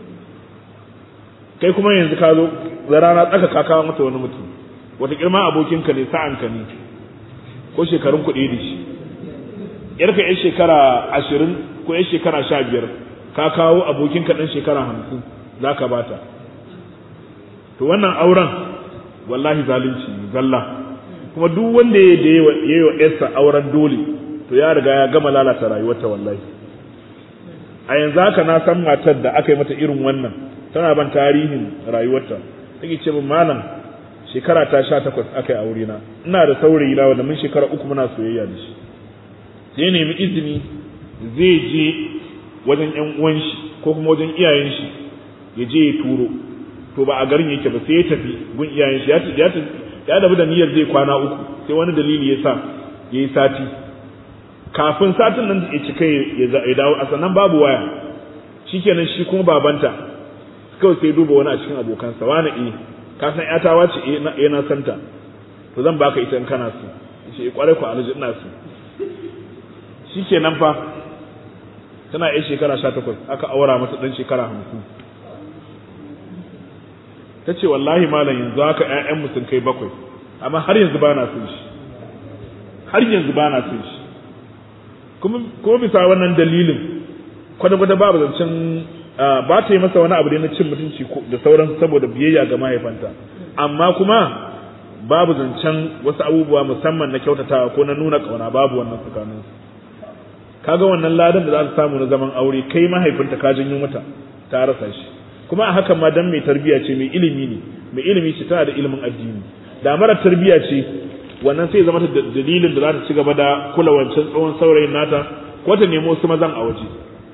[SPEAKER 1] kai kuma yanzu ka zo da rana tsaka ka kawo mata wani mutum wata girma abokinka ne sa'anka ne ko shekarun kuɗi da shi yarka yan shekara ashirin ko yan shekara sha biyar ka kawo abokinka ɗan shekara hamsin za ka bata to wannan auren wallahi zalunci zalla kuma duk wanda ya yi wa yarsa auren dole to ya riga ya gama lalata rayuwarta wallahi a yanzu haka na san matar da aka yi mata irin wannan tana ban tarihin rayuwarta take ce min malam shekara ta sha takwas aka yi aure na ina da saurayi na wanda mun shekara uku muna soyayya da shi sai nemi izini zai je wajen yan uwan shi ko kuma wajen iyayen shi ya je ya turo to ba a garin yake ba sai ya tafi gun iyayen shi ya ya dabu da niyyar zai kwana uku sai wani dalili ya sa ya yi sati kafin satin nan ya cika ya dawo a sannan babu waya shikenan shi kuma babanta kawai sai duba wani a cikin abokansa wani eh ka san yata wace eh na santa to zan baka ita in kana so shi kwarai ku alhaji ina so shikenan fa tana yi shekara 18 aka aura mata dan shekara 50 ta ce wallahi malam yanzu haka ƴaƴan mu sun kai bakwai amma har yanzu ba na son shi har yanzu ba na son shi kuma kuma bisa wannan dalilin kwata-kwata babu zancen ba ta yi masa wani abu da na cin mutunci da sauran saboda biyayya ga mahaifanta amma kuma babu zancen wasu abubuwa musamman na kyautatawa ko na nuna kauna babu wannan tsakanin kaga wannan ladan da za su samu na zaman aure kai mahaifinta ka janyo mata ta rasa shi kuma a hakan ma dan mai tarbiya ce mai ilimi ne mai ilimi ce tana da ilimin addini da mara tarbiya ce wannan sai zama ta dalilin da za ta ci gaba da kula wancan tsohon saurayin nata ko ta nemo wasu mazan a waje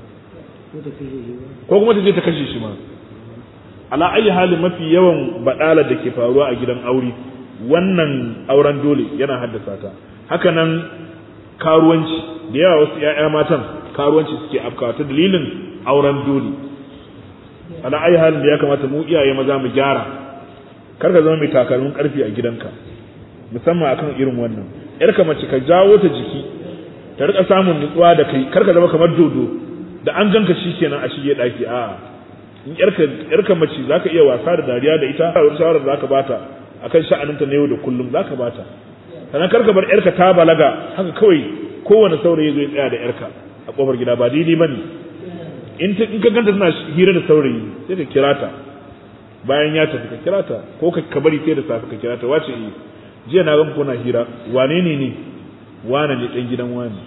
[SPEAKER 1] ko kuma ta je ta kashe shi ma ala ayi halin mafi yawan badala da ke faruwa a gidan aure wannan auren dole yana haddasa ta haka nan karuwanci da yawa wasu 'ya'ya matan karuwanci suke afkawa ta dalilin auren dole ala ayi halin da ya kamata mu iyaye maza mu gyara kar ka zama mai takalmin karfi a gidanka musamman akan irin wannan yarka mace ka jawo ta jiki ta rika samun nutsuwa da kai kar ka zama kamar dodo da an ganka shikenan a shige daki a in yarka yarka mace zaka iya wasa da dariya da ita a shawarar zaka bata akan sha'aninta na yau da kullum zaka bata sannan kar ka bar yarka ta balaga haka kawai kowane saurayi zai tsaya da yarka a kofar gida ba daidai bane in in ka ganta tana hira da saurayi sai ka kira ta bayan ya tafi ka kira ta ko ka bari sai da safe ka kira ta wace yi jiya na gan kuna hira wane ne ne wane ne dan gidan wani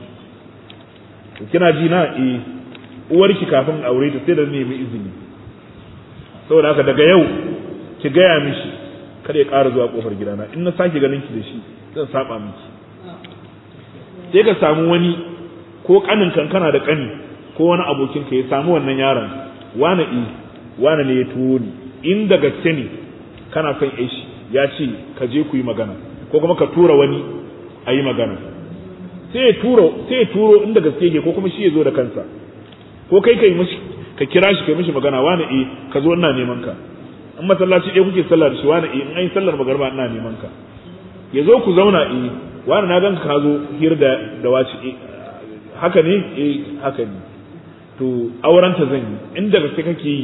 [SPEAKER 1] to kina ji na eh uwarki kafin aure ta sai da nemi izini saboda haka daga yau ki gaya mishi kada ya ƙara zuwa kofar gidana in na sake ganin ki da shi zan saba miki sai ka samu wani ko kanin kankana da kani ko wani abokin ka ya samu wannan yaron wane eh wane ne ya tuwo ni in da gaske ne kana son shi ya ce ka je ku yi magana ko kuma ka tura wani a yi magana sai ya turo sai ya turo inda gaske yake ko kuma shi ya zo da kansa ko kai kai mishi ka kira shi kai mishi magana wani eh ka zo ina neman ka in masallaci ɗaya kuke sallah da shi wani eh in an yi sallar magarba ina neman ka ya zo ku zauna eh wani na ganka ka zo hir da da wace eh haka ne eh haka ne to auren ta zan yi inda gaske kake yi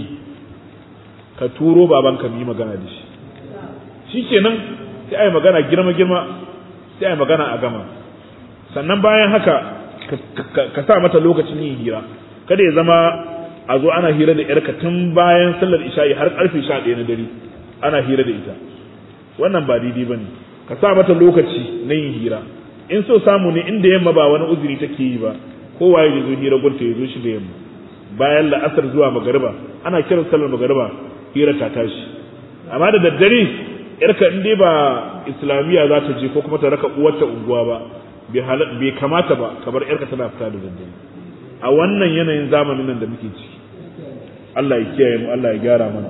[SPEAKER 1] ka turo babanka mu yi magana da shi shikenan sai ai magana girma girma sai ai magana a gama sannan bayan haka ka sa mata lokacin yin hira kada ya zama a zo ana hira da yarka tun bayan sallar isha'i har karfe 11 na dare ana hira da ita wannan ba daidai bane ka sa mata lokaci na yin hira in so samu ne inda yamma ba wani uzuri take yi ba kowa ya zo hira gunta ya zo shi da yamma bayan la'asar zuwa magariba ana kiran sallar magariba hira ta tashi amma da daddare yarka in dai ba islamiyya za ta je ko kuma ta raka uwarta unguwa ba bai kamata ba kamar yarka tana fita da daddare a wannan yanayin zamanin nan da muke ciki Allah ya kiyaye mu Allah ya gyara mana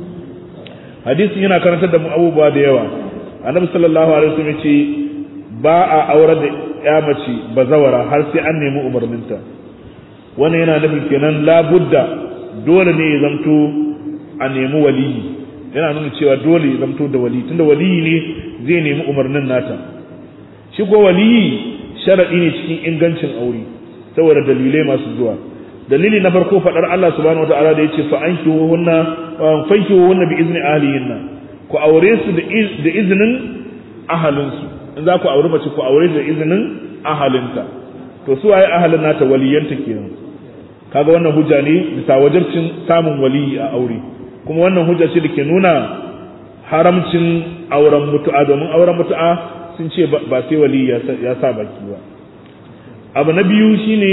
[SPEAKER 1] hadisin yana karantar da mu abubuwa da yawa annabi sallallahu alaihi wasallam ce ba a aure da ya mace bazawara har sai an nemi umarninta wannan yana nufin kenan labudda dole ne ya zamto a nemi waliyi yana nuna cewa dole ya zamto da waliyi tunda waliyi ne zai nemi umarnin nata shi ko waliyi sharadi ne cikin ingancin aure saboda dalilai masu zuwa dalili na farko fadar Allah subhanahu wataala da yace fa ankihuhunna wa fankihuhunna bi izni ahlihinna ku aure su da izinin ahalinsu in za ku aure mace ku aure da izinin ahalinta to su waye ahalin nata waliyanta kenan kaga wannan hujja ne bisa wajibcin samun waliyi a aure kuma wannan hujja ce da ke nuna haramcin auren mutu'a domin auren mutu'a sun ce ba sai waliyi ya sa baki ba abu na biyu shine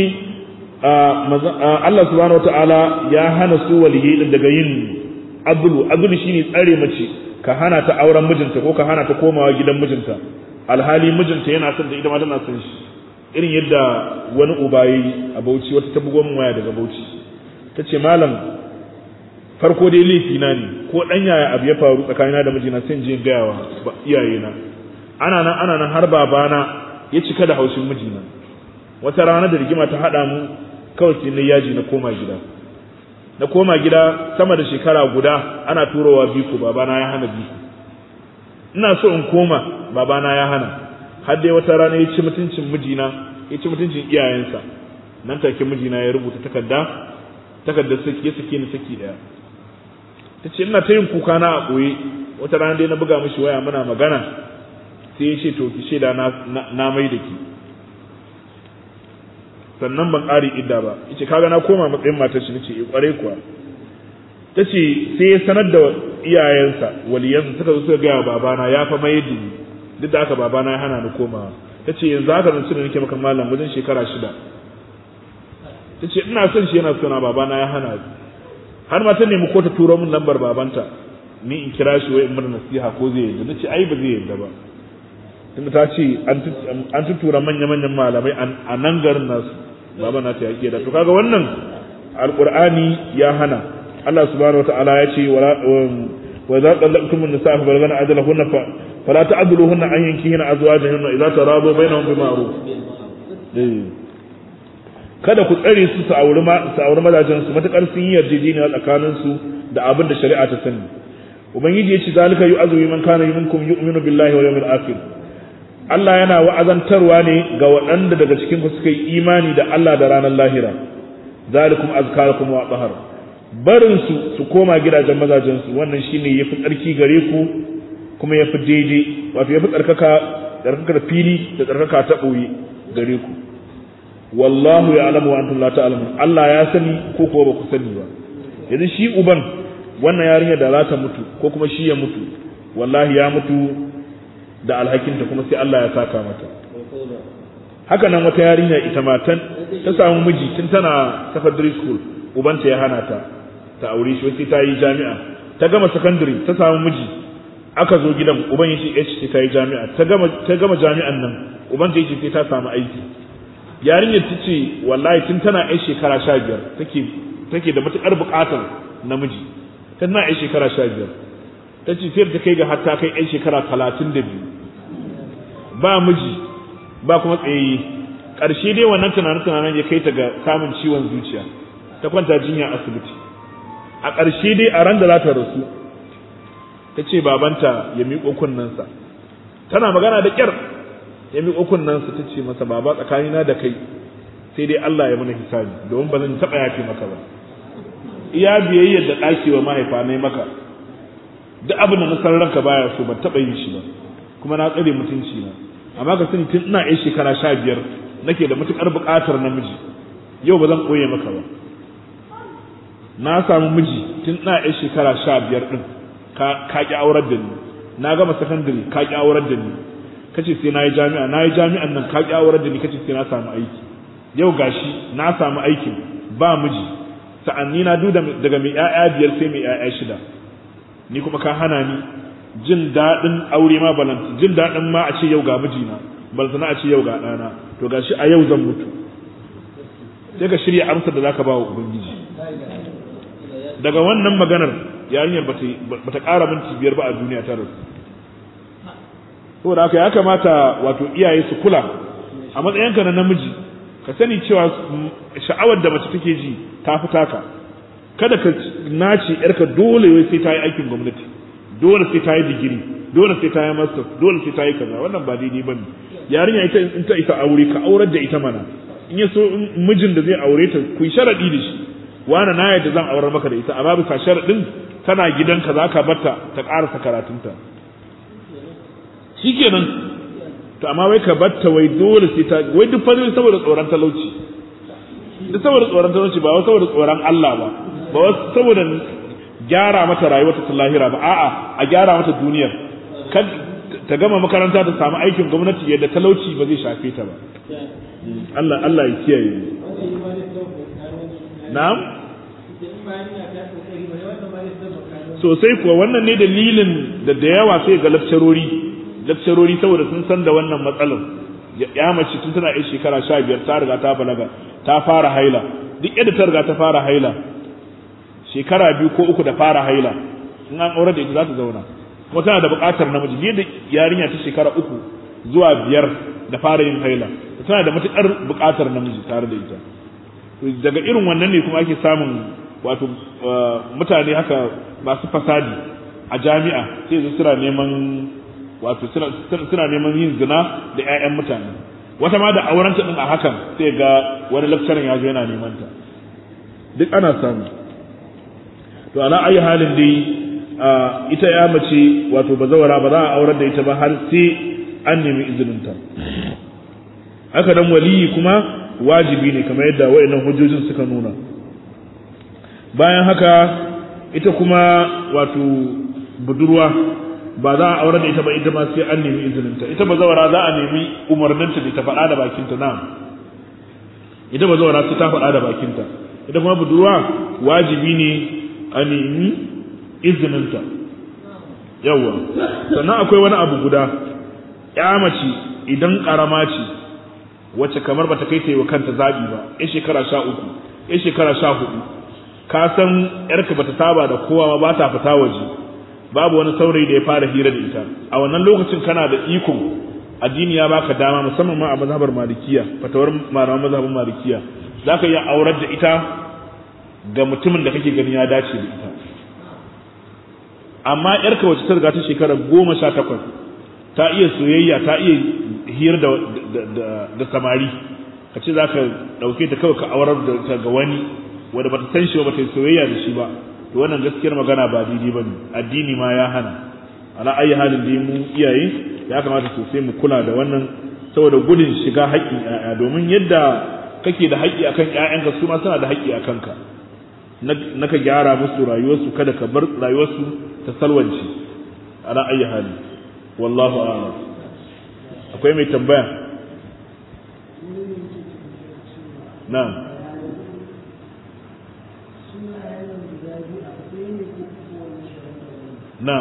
[SPEAKER 1] Allah subhanahu wataala ya hana su waliyyi din daga yin abulu abulu shine tsare mace ka hana ta auren mijinta ko ka hana ta komawa gidan mijinta alhali mijinta yana son da ita ma tana son shi irin yadda wani uba yayi a Bauchi wata ta bugo min waya daga Bauchi tace malam farko dai laifi na ne ko dan yaya abu ya faru tsakanina da mijina sai in je gaya wa iyayena ana nan ana nan har babana ya cika da haushin mijina wata rana da rigima ta haɗa mu kawai sai na yaji na koma gida na koma gida sama da shekara guda ana turowa biku babana ya hana biku ina so in koma babana ya hana har dai wata rana ya ci mutuncin mijina ya ci mutuncin iyayensa nan take mijina ya rubuta takarda takardar saki ya sake ni saki daya ta ce ina ta yin kuka na a ɓoye wata rana dai na buga mishi waya muna magana sai ya ce to ki shaida na mai da ki sannan ban ƙari idda ba yace kaga na koma matsayin matar shi nace eh kware kuwa tace sai ya sanar da iyayensa waliyansa suka zo suka ga babana ya fa mai da ni duk da haka babana ya hana ni komawa tace yanzu haka nan da nake maka mallam wajen shekara shida tace ina son shi yana sona babana ya hana ni har ma ta nemi ko ta turo min lambar babanta ni in kira shi wai in mana nasiha ko zai yarda nace ai ba zai yarda ba tunda ta ce an tutura manya-manyan malamai a nan garin nasu baba na ta yaƙi da to kaga wannan alqur'ani ya hana Allah subhanahu wataala ya ce wa idza qallaqtum an-nisaa fa balagana ajalahunna fa fala ta'dhuluhunna an yankihina azwajahunna idza taradu bainahum bima'ruf kada ku tsare su su auri su auri mazajen su matakar sun yi yarjejeniya tsakanin su da abin da shari'a ta sani ubangiji ya ce zalika yu'azu man kana minkum yu'minu billahi wal yawmil akhir Allah yana wa'azantarwa ne ga waɗanda daga cikin ku suka yi imani da Allah da ranar lahira zalikum azkarukum wa tahar barin su su koma gidajen mazajen su wannan shine yafi tsarki gare ku kuma yafi daidai wato yafi tsarkaka tsarkaka da fili da tsarkaka ta boye gare ku wallahu ya'lamu wa antum la ta'lamun Allah ya sani ko ko ba ku sani ba yanzu shi uban wannan yarinya da za ta mutu ko kuma shi ya mutu wallahi ya mutu da alhakinta kuma sai Allah ya saka mata haka nan wata yarinya ita ma ta samu miji tun tana secondary school ubanta ya hana ta ta aure shi sai ta yi jami'a ta gama secondary ta samu miji aka zo gidan uban yace eh sai ta yi jami'a ta gama ta gama jami'an nan uban ta yace sai ta samu aiki yarinyar ta ce wallahi tun tana yan shekara sha biyar take take da matukar buƙatar namiji tana yan shekara sha biyar ta ce sai ta kai ga hatta kai yan shekara talatin da biyu ba miji ba kuma tsayayye ƙarshe dai wannan tunanin tunanin ya kai ta ga samun ciwon zuciya ta kwanta jinya asibiti a ƙarshe dai a ran da za ta rasu ta ce babanta ya miƙo kunnensa tana magana da ƙyar ya miƙo kunnensa ta ce masa baba tsakanina da kai sai dai Allah ya mana hisabi domin ba zan taɓa yafe maka ba iya biyayyar da ɗaki wa mahaifa na maka duk abin da na san ranka baya so ban taɓa yin shi ba kuma na tsare mutunci na amma ka sani tun ina yan shekara sha biyar nake da matuƙar buƙatar namiji yau ba zan ɓoye maka ba na samu miji tun ina yan shekara sha biyar ɗin ka ƙi aurar da ni na gama sakandare ka ƙi aurar da ni kace sai na yi jami'a na yi jami'an nan ka ƙi aurar da ni kace sai na samu aiki yau gashi na samu aikin ba miji sa'anni na duda daga mai ƴaƴa biyar sai mai ƴaƴa shida ni kuma ka hana ni jin daɗin aure ma balanta jin daɗin ma a ce yau ga mijina balantana a ce yau ga ɗana to gashi a yau zan mutu sai ka shirya amsar da zaka ba wa ubangiji daga wannan maganar yarinyar ba ta ƙara minti biyar ba a duniya ta rasu saboda haka ya kamata wato iyaye su kula a matsayinka na namiji ka sani cewa sha'awar da mace take ji ta fi taka kada ka nace yarka dole wai sai ta yi aikin gwamnati dole sai ta yi digiri dole sai ta yi master dole sai ta yi kaza wannan ba daidai bane yarinya ita in ta isa aure ka aurar da ita mana in ya so mijin da zai aure ta ku yi sharadi da shi wani na yadda zan aurar maka da ita amma bisa sharadin tana gidanka za ka barta ta karasa karatunta shikenan to amma wai ka batta wai dole sai ta wai duk fadin saboda tsoron talauci duk saboda tsoron talauci ba wai saboda tsoron Allah ba ba wai saboda gyara mata rayuwar ta lahira ba a'a a gyara mata duniyar ta gama makaranta ta samu aikin gwamnati yadda talauci ba zai shafe ta ba Allah Allah ya kiyaye na'am sosai kuwa wannan ne dalilin da da yawa sai ga lakcarori lakcarori saboda sun san da wannan matsalar ya mace tun tana yin shekara sha biyar ta riga ta balaga ta fara haila duk yadda ta riga ta fara haila shekara biyu ko uku da fara haila in an aure da ita za ta zauna kuma tana da buƙatar namiji yadda yarinya ta shekara uku zuwa biyar da fara yin haila tana da matuƙar buƙatar namiji tare da ita daga irin wannan ne kuma ake samun wato mutane haka masu fasadi a jami'a sai su suna neman wato suna neman yin zina da 'ya'yan mutane wata ma da aurenta din a hakan sai ga wani lakcarin ya zo yana neman ta duk ana samu to ala ayi halin dai ita ya mace wato bazawara ba za a aurar da ita ba har sai an nemi izininta haka dan waliyi kuma wajibi ne kamar yadda wayannan hujjojin suka nuna bayan haka ita kuma wato budurwa ba za a aure da ita ba ita ma sai an nemi izininta ita ba zawara za a nemi umarninta da ta faɗa da bakinta na ita ba zawara sai ta faɗa da bakinta ita kuma budurwa wajibi ne a nemi izininta yawa sannan akwai wani abu guda ya mace idan karama ce wacce kamar bata kai ta yi wa kanta zabi ba ya shekara sha uku ya shekara sha hudu ka san yarka bata saba da kowa ba ta fita waje babu wani saurayi da ya fara hira da ita a wannan lokacin kana da iko addini ya baka dama musamman ma a mazhabar malikiya fatawar malaman mazhabin malikiya zaka iya aurar da ita ga mutumin da kake gani ya dace da ita amma yarka wacce ta riga ta shekara goma sha takwas ta iya soyayya ta iya hira da, da, samari ka ce za ka ɗauke ta kawai ka aurar da ta ga wani wanda bata san shi ba bata yi soyayya da shi ba to wannan gaskiyar magana ba daidai bane addini ma ya hana ala ayi halin da mu iyaye ya kamata sosai mu kula da wannan saboda gudun shiga haƙƙin ƴaƴa domin yadda kake da haƙƙi akan ƴaƴanka su ma suna da haƙƙi akan ka na ka gyara musu rayuwarsu kada ka bar rayuwarsu ta salwance ala ayi hali wallahu a'lam akwai mai tambaya na'am na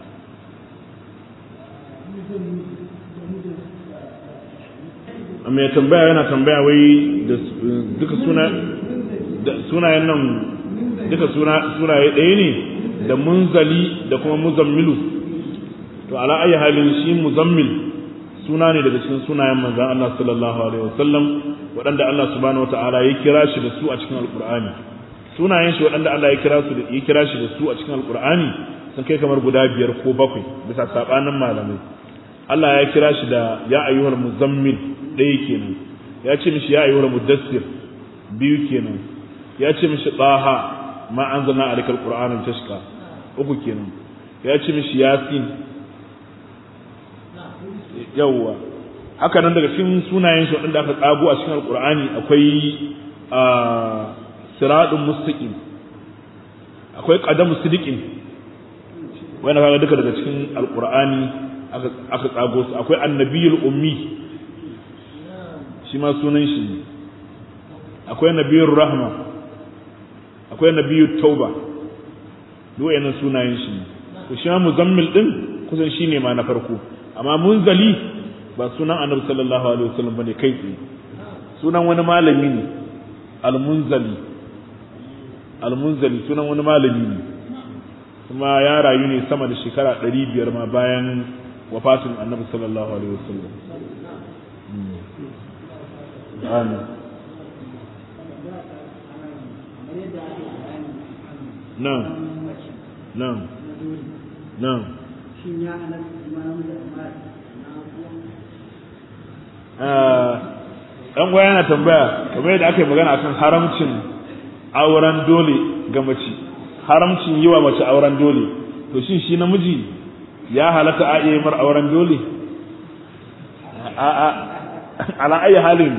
[SPEAKER 1] mai tambaya yana tambaya wai da duka suna da sunayen nan duka suna sunaye ɗaya ne da munzali da kuma muzammilu to ala ayi halin shi muzammil suna ne daga cikin sunayen manzon Allah sallallahu alaihi wasallam waɗanda Allah subhanahu wataala ya kira shi da su a cikin alqur'ani sunayen shi waɗanda Allah ya kira su da ya kira shi da su a cikin alqur'ani sun kai kamar guda biyar ko bakwai bisa sabanin malamai Allah ya kira shi da ya ayyuhal muzammil ɗaya kenan ya ce mishi ya ayyuhal mudassir biyu kenan ya ce mishi taha ma anzalna alayka alqur'ana tashqa uku kenan ya ce mishi yasin yawwa haka nan daga cikin sunayen shi waɗanda aka tsago a cikin alqur'ani akwai siradun mustaqim akwai qadamu sidiqin wanda kaga duka daga cikin alqur'ani aka aka tsago su akwai annabiyul ummi shi ma sunan shi ne akwai nabiyur rahma akwai nabiyut tauba duk wayannan sunayen shi ne to shi ma muzammil din kusan shine ma na farko amma munzali ba sunan annabi sallallahu alaihi wasallam bane kai tsaye sunan wani malami ne almunzali almunzali sunan wani malami ne kuma ya rayu ne sama da shekara ɗari biyar ma bayan wafatin annabi sallallahu alaihi wasallam amin nan nan nan ɗan gwaya yana tambaya kamar yadda aka yi magana akan haramcin auren dole ga mace haramcin yi wa mace auren dole to shin shi namiji ya halatta a iya mar auren dole ala ayi halin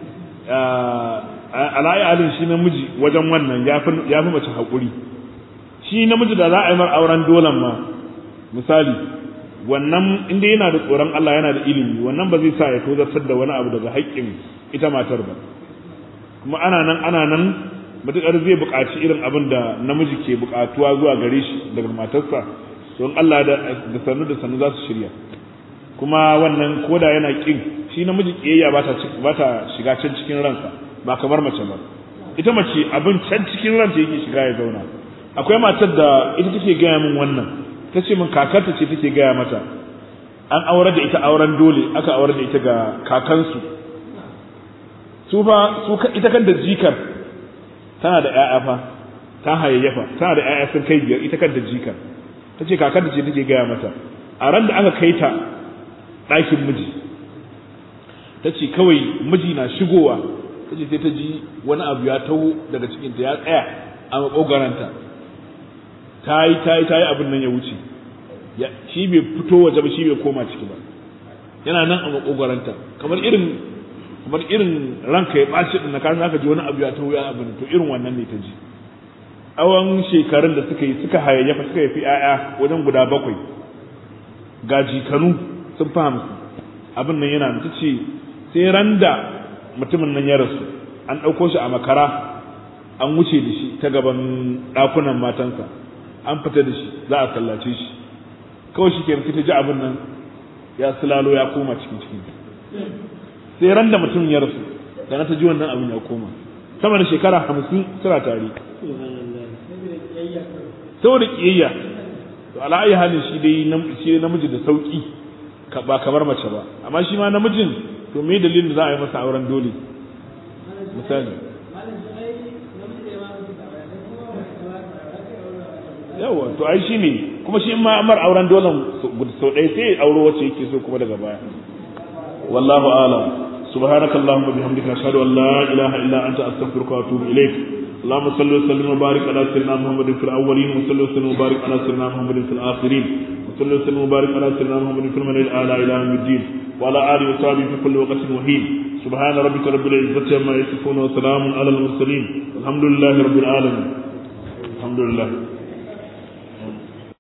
[SPEAKER 1] ala ayi halin shi namiji wajen wannan ya fi mace haƙuri shi namiji da za a yi mar auren dolen ma misali wannan inda yana da tsoron Allah yana da ilimi wannan ba zai sa ya tozartar da wani abu daga haƙƙin ita matar ba kuma ana nan ana nan matuƙar zai buƙaci irin abin da namiji ke buƙatuwa zuwa gare shi daga matarsa don Allah da sannu da sannu za su shirya kuma wannan koda yana ƙin shi namiji ƙiyayya ba ta ba ta shiga can cikin ransa ba kamar mace ba ita mace abin can cikin ranta yake shiga ya zauna akwai matar da ita take gaya min wannan ta ce min kakarta ce take gaya mata an aure da ita auren dole aka aure da ita ga kakansu su fa su ita kanta jikar tana da ƴaƴa fa ta hayayyafa tana da ƴaƴa sun kai biyar ita kanta jikar ta ce kakarta ce take gaya mata a ran da aka kai ta ɗakin miji ta ce kawai miji na shigowa ta ce sai ta ji wani abu ya taho daga cikinta ya tsaya a maƙogaranta ta yi ta yi ta yi abin nan ya wuce shi bai fito waje ba shi bai koma ciki ba yana nan a makogwaranta kamar irin kamar irin ranka ya ɓaci ɗin na kan zaka ji wani abu ya taho ya abin to irin wannan ne ta ji tsawon shekarun da suka yi suka hayayyafa suka yi fi 'ya'ya wajen guda bakwai ga jikanu sun fi hamsin abin nan yana ta ce sai ran da mutumin nan ya rasu an ɗauko shi a makara an wuce da shi ta gaban ɗakunan matansa an fita da shi za a sallace shi kawai shi kenan ta ji abin nan ya sulalo ya koma cikin cikin sai ran da mutum ya rasu da na ta ji wannan abin ya koma sama da shekara hamsin suna tare saboda kiyayya to ala ayi halin shi dai shi namiji da sauki ba kamar mace ba amma shi ma namijin to me dalilin da za a yi masa auren dole misali yawa to ai shi ne kuma shi ma amar auren dole sau ɗaya sai auro wacce yake so kuma daga baya wallahu a'lam سبحانك اللهم وبحمدك أشهد أن لا إله إلا أنت أستغفرك وأتوب إليك اللهم صل وسلم وبارك على سيدنا محمد في الأولين وصل وسلم وبارك على سيدنا محمد في الآخرين وصل وسلم وبارك على سيدنا محمد في المنى الأعلى إلى يوم الدين وعلى آله وصحبه في كل وقت وحين سبحان ربك رب العزة عما يصفون وسلام على المرسلين الحمد لله رب العالمين الحمد لله